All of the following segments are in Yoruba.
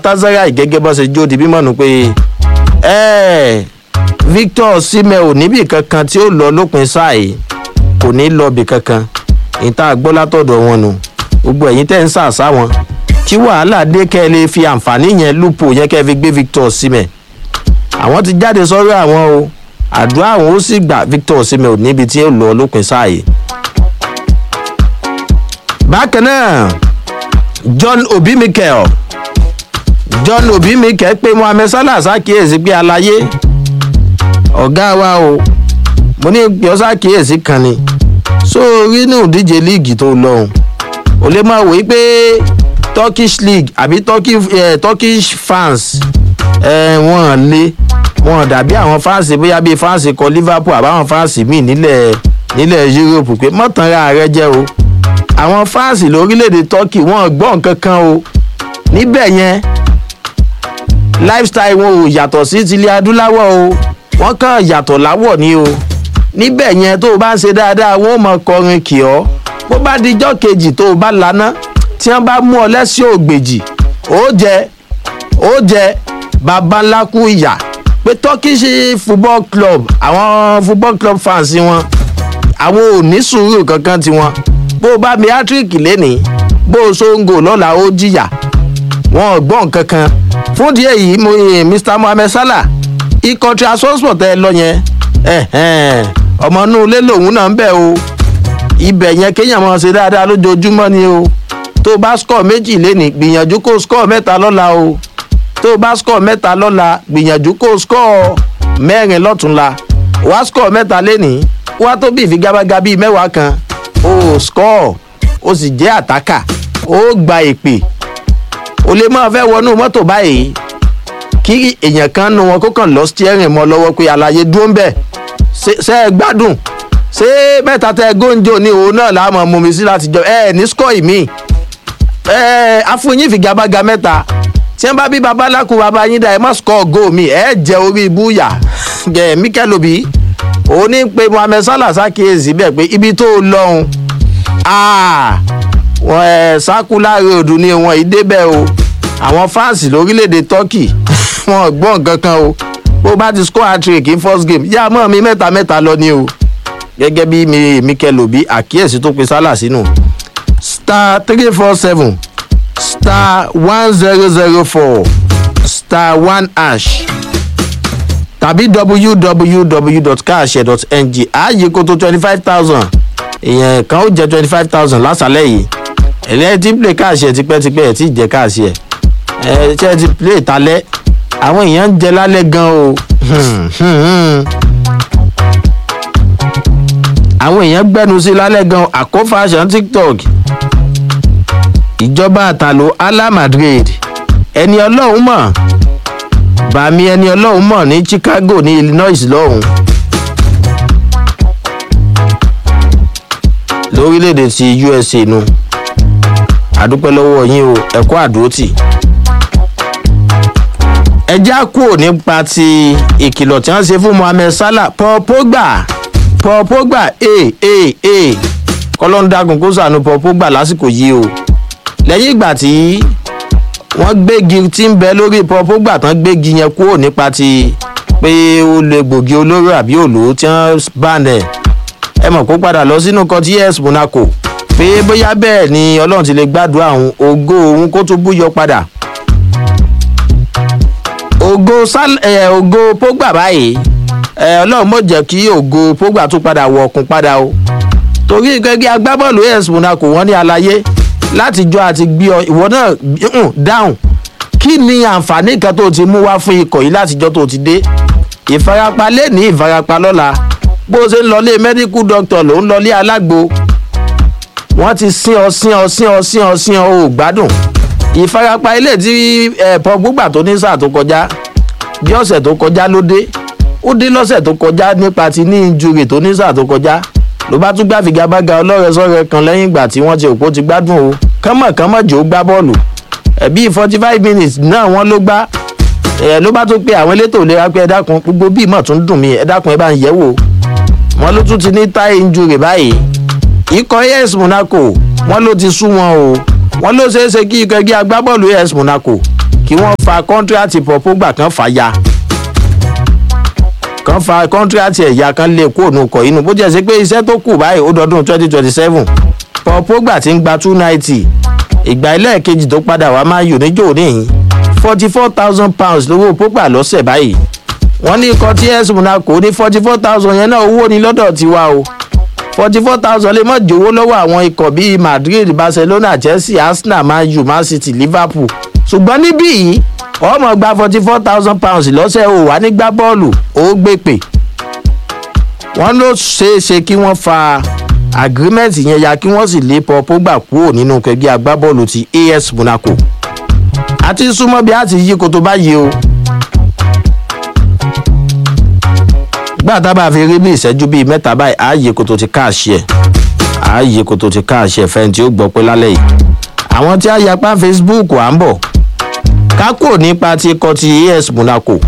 galatasaray gẹ́gẹ́ bó ṣe jó di bímọ nù pé ẹ victor osimhen ò níbì kankan tí ó lọ lópin sáà yìí kò ní lọ bì kankan ìta gbọ́ látọ̀dọ̀ wọn nù gbogbo ẹ̀yin tẹ́ ń sàṣà wọn kí wàhálà dé kẹ́ ẹ lè fi àǹfààní yẹn lúpọ̀ yẹn kẹ́ ẹ fi gbé victor osimhen àwọn ti jáde sọ́rọ́ àwọn o àdúrà àwọn ó sì gbà victor osimhen ò níbi tí ó lọ lópin sáà yìí. bákan náà john obi mikel john obi mikel pé mohammed salah ṣàkíyèsí pé àlàyé ọ̀gá wa o mo ní pé ọ́ ṣàkíyèsí kan ni sórí inú ìdíje líìgì tó lọ́hùn ò lè máa wòye pé turkish league àbí turkish, eh, turkish fans eh, wọ́n lé wọ́n dàbí àwọn fans bóyá bíi fans kọ liverpool àbáwọn fans míì nílẹ̀ nílẹ̀ europe pé mọ́tànra rẹ jẹ́ o àwọn fans lórílẹ̀‐èdè turkey wọ́n gbọ́ nǹkan kan o níbẹ̀ yẹn lifestyle wọn ò yàtọ̀ sí tilẹ̀ adúláwọ̀ o wọ́n kàn yàtọ̀ láwọ̀ ni o níbẹ̀ yẹn tó o bá ń ṣe dáadáa wọn ò mọ kọrin kì ọ́ bó bá dijọ́ kejì tó o bá laná tí wọ́n bá mú ọ lẹ́sìn ògbèjì ó jẹ ó jẹ baba ńlá kú ìyà pé turkish football club àwọn football club fans wọn àwọn ò ní sùúrù kankan tiwọn bó o bá mi hattrick lénìí bó o ṣóńgò lọ́la ó jìyà wọn ò gbọ́n kankan fún díẹ̀ yìí mo yin mr mohammed salah ikọ̀ transport ẹ lọ yẹn ọmọ inú ilé lòun náà ń bẹ̀ o ibẹ̀ yẹn kéèyàn máa ṣe dáadáa lójoojúmọ́ ni o tó o bá score méjì lénìí gbìyànjú kó o score mẹ́ta lọ́la o tó o bá score mẹ́ta lọ́la gbìyànjú kó o score mẹ́rin lọ́túnla wá score mẹ́ta lénìí wá tó bí ìfigagbága bíi mẹ́wàá kan o score o sì jẹ́ àtàkà o gba ìpè o lè máa fẹ́ wọnú mọ́tò báyìí kí èèyàn kan nu wọn kó kàn lọ steering mọ́ lọ́wọ́ pé àlàyé dúró ń bẹ̀ ṣe é gbádùn ṣé mẹ́ta tẹ góńjó ní òun náà láàmú mú mi sí láti jọ ẹ ní score mi ẹ afúnyín fìgagbága mẹ́ta tí wọ́n bá bí babaláku baba yín dá ẹ má score goal mi ẹ jẹ orí ibúyà ẹ mikel obi òun ní pé mohammed salah ṣàkíyèsí bẹ́ẹ̀ pé ibi tó lọ́hùn wọn ẹ sákúláre òdù ni wọn ìdè bẹ́ẹ̀ o àwọn fáǹsì lórílẹ̀‐èdè turkey wọn gbọ́ nǹkan kan o bó bá ti score hat-trick in first game yá mọ́ mi mẹ́ta mẹ́ta lọ ni o gẹ́gẹ́ bí mi mikel obi àkíyèsí tó pe salah sínú star three four seven star one zero zero four star one hash tàbí www.cash.ng ààyè kó tó twenty five thousand èèyàn kan ó jẹ twenty five thousand lásàlẹ̀ yìí ẹ̀lẹ́ tí play káàṣì ẹ̀ tipẹ́tipẹ́ ẹ̀ tí ì jẹ́ káàṣì ẹ̀ ẹ̀ ṣe ti play talẹ́ àwọn èèyàn ń jẹ lálẹ́ gan o àwọn èèyàn gbẹ́nu sí lálẹ́ gan àkófàṣán tiktok ìjọba àtàlò ala madrid ẹni ọlọ́run mọ̀ bàmí ẹni ọlọ́run mọ̀ ní chicago ní illinois lọ́hùn lórílẹ̀‐èdè ti usa nu àdúpẹ́ lọ́wọ́ yín o ẹ̀kọ́ àdúrótì ẹjẹ́ kúrò nípa ti ìkìlọ̀ tí wọ́n ṣe fún mohammed salah paul pogba paul pogba ee ee ee kọ́lọ́ńdàgùn kó sànù paul pogba lásìkò yìí o lẹ́yìn ìgbà tí wọ́n gbégi tí ń bẹ lórí paul pogba tán gbégi yẹn kúrò nípa ti pé ó lè gbògi olóró àbí òlò tí wọ́n bá nẹ̀ ẹ mọ̀ kó padà lọ sínú coties monaco pé bóyá bẹ́ẹ̀ ni ọlọ́run ti lè gbàdúrà àwọn ògo òun kó tún búyọ padà ògo sal ẹ ògo pogba báyìí ẹ ọlọ́run mọ̀ jẹ́ kí ògo pogba tún padà wọ̀ ọ̀kun padà o torí gẹ́gẹ́ agbábọ́ọ̀lù as monaco wọ́n ní àlàyé láti jọ àti gbé ọ ìwọ náà dáhùn kí ni àǹfààní kan tó ti mú wá fún ikọ̀ yìí látijọ́ tó ti dé ìfarapa lé ní ìfarapa lọ́la bó ṣe ń lọlé medical doctor ló ń lọlé alágbo wọ́n ti sín ọ sín ọ sín ọ sín ọ sín ọ ò gbádùn ìfarapa ilé tí pọ gbúgbà tó ní sáà tó kọjá bí ọ̀sẹ̀ tó kọjá ló dé ó dé lọ́sẹ̀ tó kọjá nípa ti ní injúrì tó ní sáà tó kọjá ló bá tún gbá figagbága ọlọ́rẹ̀sọ́rẹ̀ kan lẹ́yìn ìgbà tí wọ́n ti òpó ti gbádùn o kánmọ̀ kánmọ̀ jò gbá bọ́ọ̀lù ẹ̀bí forty five minutes náà wọ́n ló gbá ẹ̀ ló bá tún pe àwọn elétò ìlera pé ẹ dákun gbogbo bíi mọ̀ tún dùn mí ẹ dákun ẹ bá ń yẹ̀ wò wọ́n ló tún ti ní tie injury báyìí ikọ̀ as monaco wọ́n ló ti sú wọn o wọ́n ló ṣeé ṣe kí ikọ̀ ẹgbẹ́ agbábọ́ọ̀lù as monaco kí wọ́n fa kọ́ńtíráàtì Paul Pogba kan fà ya kan fa kọ́ńtíráàtì ẹ̀yà kan lè kó òun kọ̀ inú bó jẹ́ sí pé iṣẹ́ tó kù báyìí ó dọdún twenty twenty seven Paul Pogba ti ń gba two ninety ìgbà ẹlẹ́ẹ̀kejì tó padà wá máa yò níjò níyìn forty four thousand pounds lówó Pogba lọ́sẹ̀ báyìí wọ́n ní ikọ̀ TS Monaco ní forty four thousand yẹn náà owó ni lọ́dọ̀ tiwa o forty four thousand lè mọ̀ jówó lọ́wọ́ àwọn ikọ̀ bíi Madrid Barcelona Chelsea Arsenal Man U Man City Liverpool ṣùgbọ́n níbí yìí ọmọ gba forty four thousand pounds lọ́sẹ̀ o wà ní gbá bọ́ọ̀lù ó gbé pè wọ́n ló ṣeé ṣe kí wọ́n fa agreement yẹn ya kí wọ́n sì lé Paul Pogba kúrò nínú kẹgbẹ́ agbábọ́ọ̀lù ti AS Monaco àti súnmọ́ bí a ti yí koto báyìí o. gbà tá a bá fi rí bí ìṣẹ́jú bíi mẹ́ta báyìí ààyè koto ti káàṣì ẹ̀ ààyè koto ti káàṣì ẹ̀ fẹ́ni tí ó gbọ́ pé lálẹ́ yìí. àwọn tí a yapa Facebook à ń bọ̀ kákò nípa ti ikọ̀ ti AS Monaco.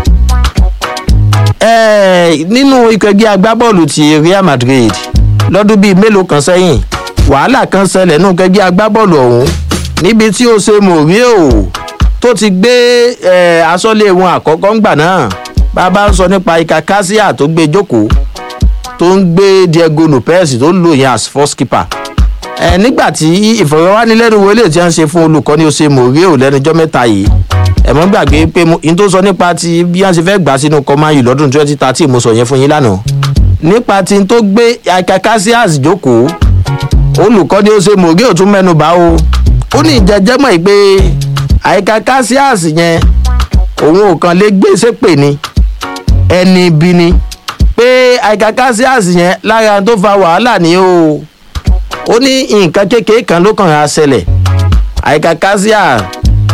ẹ̀ẹ́ nínú ikọ̀ ẹgbẹ́ agbábọ́ọ̀lù ti Real Madrid lọ́dún bíi mélòó kan sẹ́yìn wàhálà kan ṣẹlẹ̀ nínú kẹgbẹ́ agbábọ́ọ̀lù ọ̀hún níbi tí ó ṣe mòríò tó ti gbé aṣọ́lé wọn àkọ́kọ́ ńgbà náà bàbá ń sọ nípa ika kasia tó gbé jókòó tó ń gbé Diego Lopez tó ń lò yẹn as first keeper ẹ nígbà tí ìfọ̀rọ̀wánilẹ́nuwò ilé tí wọ́n ṣe fún olùkọ́ni ó ṣe mòríò lẹ́nujọ́ mẹ́ta yìí ẹ mọ́ gbàgbé pé n tó sọ nípa ti bí wọ́n ṣe fẹ́ gbà sínú kọ́máyì lọ́dún twenty thirteen mo sọ yẹn fún yín lánàá nípa ti tó gbé ika kasias jókòó olùkọ́ni ó ṣe mòríò tún mẹ́nu bà o ó ní ìjẹjẹmọ ìpè àyíká cassius yẹn òun ò kàn lè gbé sépè ni ẹni ibi ni pé àyíká cassius yẹn lára tó fa wàhálà ni o ó ní nǹkan kékeré kan ló kàn á ṣẹlẹ̀ àyíká cassius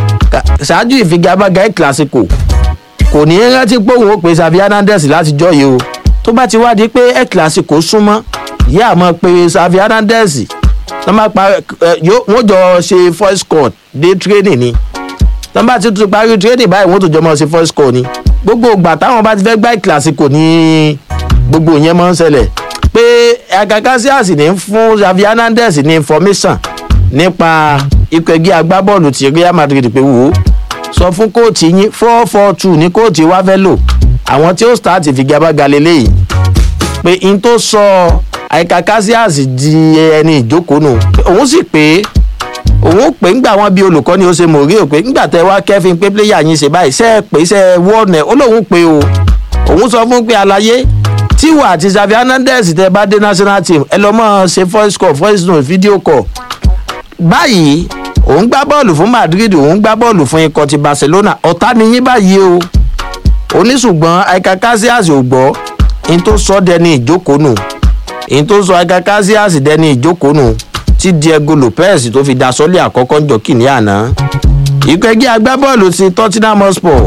ṣáájú ìfigagbága ẹ̀ classico kò ní rántí pé òun ó pè Xavi Hernandez látijọ́ yìí o tó bá ti wádìí pé ẹ̀ classico súnmọ́ yíyá àmọ́ pé Xavi Hernandez tọ́ bá pa wọ́n jọ ṣe voice call dé training ni tọ́ bá ti tún parí training báyìí wọ́n tó jọ mọ́ ṣe voice call ni gbogbo ìgbà táwọn bá ti fẹ́ gbá ìkìlàsìkò ní gbogbo yẹn máa ń ṣẹlẹ̀ pé akakasias ní fún Xavi Hernandez ní information nípa ikọ̀ ẹgbẹ́ agbábọ́ọ̀lù ti Real Madrid pé wò ó sọ fún kóòtù yín four four two ní kóòtù wá fẹ́ lò àwọn tí ó start ìfigagbága lélẹ́yìí pé n tó sọ àyíká cassius di ẹni ìjókòó nù òun sì pé òun pé ńgbà wọn bí olùkọ́ni ó ṣe mòrí ò pé ńgbà tẹ wá kẹ́fín pé pléyà yín ṣe báyìí ṣe é pé ṣe é wọ́ọ̀nẹ̀ ó lóun pé o òun sọ fún pé àlàyé tíwà àti Xavi Hernandez tẹ bá dé national team ẹ lọ mọ ṣe voice call voice note video call báyìí òun gbá bọ́ọ̀lù fún Madrid òun gbá bọ́ọ̀lù fún ikọ̀ ti Barcelona ọ̀tá ni yín báyìí o oníṣùgbọ́n àyíká cassius ò gbọ́ in tó sọ dẹni ìjókòó nù in tó sọ àyíká cassius dẹni ìjókòó nù tí Diego Lopez tó fi da sọ́lé àkọ́kọ́ ń jọ kìíní àná ikọ̀ ẹgbẹ́ agbábọ́ọ̀lù ti Tottenham Hotspur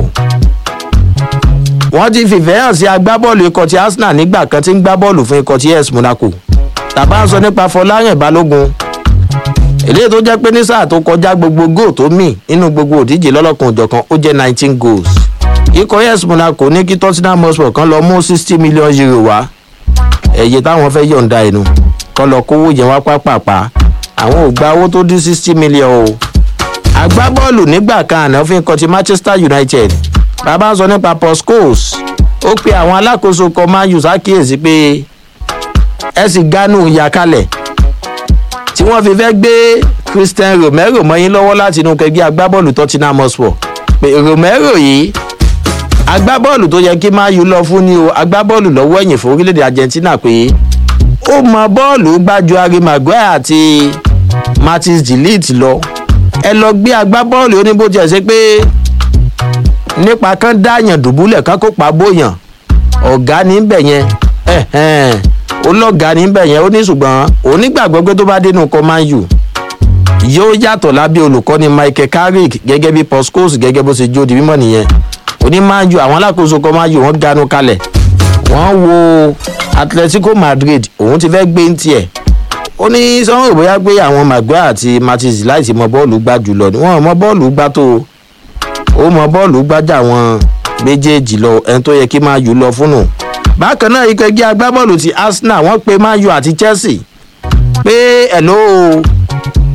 wọ́n ti fìfẹ́ hàn sí agbábọ́ọ̀lù ikọ̀ ti Arsenal nígbà kan tí ń gbá bọ́ọ̀lù fún ikọ̀ ti AS Monaco tàbá ń sọ nípa Fọlárìn Balógun eléyìí tó jẹ́ pé ní sáà tó kọjá gbogbo góò tó mì nínú gbogbo òdíje lọ́lọ́kan òjọ̀kan ó jẹ́ nineteen goals ikọ̀ AS Monaco ní kí Tottenham Hotspur kan lọ mú sixty million euro wá ẹ̀yẹ táwọn fẹ́ yọ̀ǹda ẹnu kọ́ lọ kówó yẹn wá pápápá àwọn ò gba owó tó dín sixty million o agbábọ́ọ̀lù nígbà kan àná fún ikọ̀ ti Manchester United bàbá ń sọ nípa Paul Scholes ó pe àwọn alákòóso kan Man U ṣàkíyèsí pé ẹ sì gánú ìyá kalẹ̀ tí wọ́n fi fẹ́ gbé Christian Romero mọ́yìn lọ́wọ́ láti inú kẹgbẹ́ agbábọ́ọ̀lù Tottenham Hotspur pé Romero yìí agbábọ́ọ̀lù tó yẹ kí Man U lọ fún ni o agbábọ́ọ̀lù lọ́wọ́ ẹ̀yìn fún orílẹ̀-èdè Argentina pé ó mọ bọ́ọ̀lù gbájú Harry Maguire àti Martins Delete lọ ẹ lọ gbé agbábọ́ọ̀lù oníbòjì ẹ̀ ṣe pé nípa kán dáyàn dùbúlẹ̀ kán kó pa bóyàn ọ̀gá níbẹ̀ yẹn olọ́gá níbẹ̀ yẹn ó ní ṣùgbọ́n onígbàgbọ́ pé tó bá dénú kọ́ Man U yóò yàtọ̀ lábẹ́ olùkọ́ni Michael Carrick gẹ́gẹ́ bí Paul Scholes gẹ́gẹ́ bó ṣe jó di mímọ́ nìyẹn oní Man U àwọn alákòóso kọ́ Man U wọ́n ganu kalẹ̀ wọ́n wo Atletico Madrid òun ti fẹ́ gbé ń tiẹ̀ ó ní sanwó bóyá pé àwọn Maguire àti Martins láìsí mọ bọ́ọ̀lù gbá jùlọ ni wọ́n mọ bọ́ọ̀lù gbá tó ó mọ bọ́ọ̀lù gbájà wọn méjèèjì lọ ẹni tó yẹ kí Man U lọ fúnnù bákan náà ikọ̀ ẹgbẹ́ agbábọ́ọ̀lù ti Arsenal wọ́n pe Man U àti Chelsea pé ẹ̀ló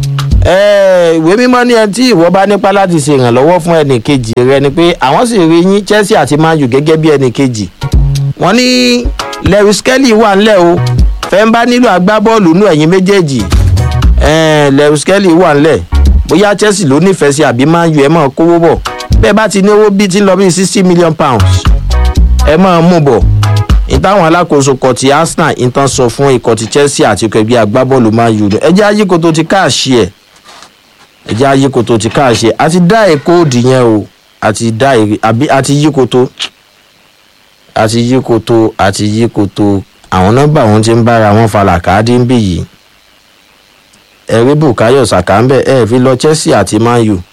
ẹ, ìwé mímọ́ ní ẹni tí ìwọ bá nípa láti ṣe ìrànlọ́wọ́ fún ẹnì kejì rẹ ni pé àwọn sì rí yín chelsea àti man u gẹ́gẹ́ bí ẹnì kejì wọ́n ní lewis kelly wà ńlẹ̀ o fẹ́ ń bá nílò agbábọ́ọ̀lù nú ẹ̀yìn méjèèjì ẹ̀ẹ́n lewis kelly wà ńlẹ̀ bóyá chelsea ló nífẹ̀ẹ́ sí àbí man u ẹ̀ mọ̀ kówó bọ̀ bẹ́ẹ̀ bá ti ní owó bíi ti ń lọ bíi sixty million pounds ẹ mọ̀ mú bọ̀ ìtàwọn alákòóso kọ ti arsenal ìtàn sọ fún ikọ̀ ti chelsea àti ikọ̀ ẹgbẹ́ agbábọ́ọ̀lù man u ẹ jẹ́ ayíkoto ti káàṣì ẹ̀ ẹ jẹ́ ayíkoto ti káàṣì ẹ̀ àti dá èkó òdì yẹn o àti dá èrè àbí àti yíkoto àti yíkoto àti yíkoto àwọn nọ́mbà wọn ti ń bára wọn falà káàdì ń bì yìí ẹ̀rí bukayo saka ń bẹ̀ ẹ̀ fi lọ chelsea àti man u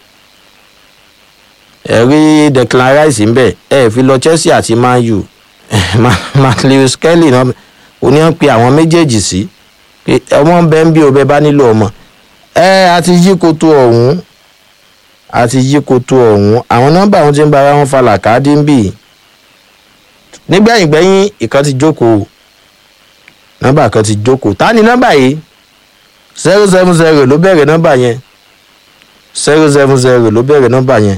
ẹ̀rí declan rice ń bẹ̀ ẹ̀ fi lọ chelsea àti man u matthews kelly náà oní ń pe àwọn méjèèjì sí pé ọmọ ń bẹ ń bí o bẹ bá nílò ọmọ ẹ àti yí koto ọ̀hún àti yí koto ọ̀hún àwọn nọ́mbà wọn ti ń bára wọn falà káàdì ń bì nígbẹ̀yìn gbẹ̀yìn ìkan ti jókòó nọ́mbà kan ti jókòó ta ni nọ́mbà yìí zero seven zero ló bẹ̀rẹ̀ nọ́mbà yẹn zero seven zero ló bẹ̀rẹ̀ nọ́mbà yẹn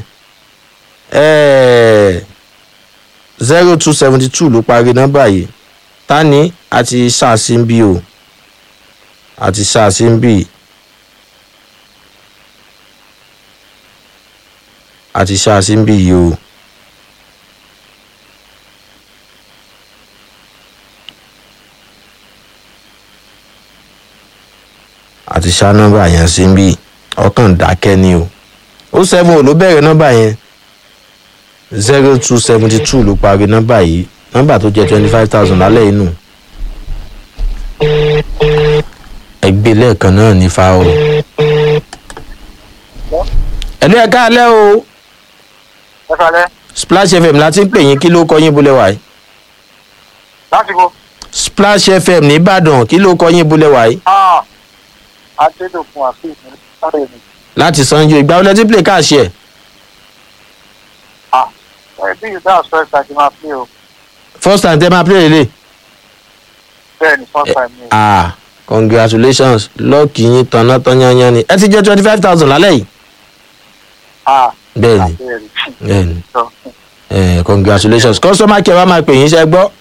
zero two seventy two ló parí nọ́mbà yìí ta ni àti ṣàṣìǹbì o àti ṣàṣìǹbì àti ṣàṣìǹbì yìí o. àti ṣá nọ́mbà yẹn sí bí ọkàn dákẹ́ ni o ó seven ló bẹ̀rẹ̀ nọ́mbà yẹn zero two seventy two ló parí nọ́mbà yìí nọ́mbà tó jẹ́ twenty five thousand lálẹ́ inú ẹgbẹ́ lẹ́ẹ̀kan náà ní fa o. ẹ̀lú ẹ̀ka alẹ́ o ẹ kalẹ splash fm láti ń pè yín kí ló kọ yín bulẹ̀ wáyé láti bo splash fm nìbàdàn kí ló kọ yín bulẹ̀ wáyé adédọkùn àfihàn sáré mi láti sanjo ìgbà wọlé tí play káàṣì ẹ̀ ẹ bí yìí dáhùn sọ ẹsẹ àti máa pé o first time tẹ́ máa play lélẹ̀. bẹẹ ni first time mi ah congratulations lọ́ọ̀kì yín tanná tán yányán ni ẹ ti jẹ́ twenty five thousand lálẹ́ yìí. ah bẹ́ẹ̀ni àbẹ̀rẹ̀ bẹ́ẹ̀ni sọ eh, congratulations customer care wa máa pè yín ṣe gbọ́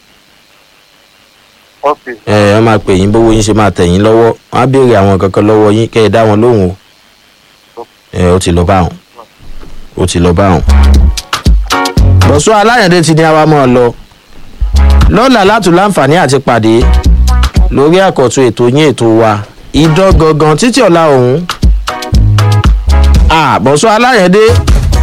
ok ẹ wọ́n máa pè yín bówó yín ṣe máa tẹ̀ yín lọ́wọ́ wọ́n á béèrè àwọn kankan lọ́wọ́ yín kẹ́ ẹ dá wọn lóhùn o ẹ ó ti lọ bá wọn ó ti lọ bá wọn. bọ̀sọ́ aláyàndé ti ní àwa máa lọ lọ́la látò láǹfààní àti pàdé lórí àkọ́tún ètò yín ètò wa idán gangan títí ọ̀la ọ̀hún. àbọ̀sọ́ aláyàndé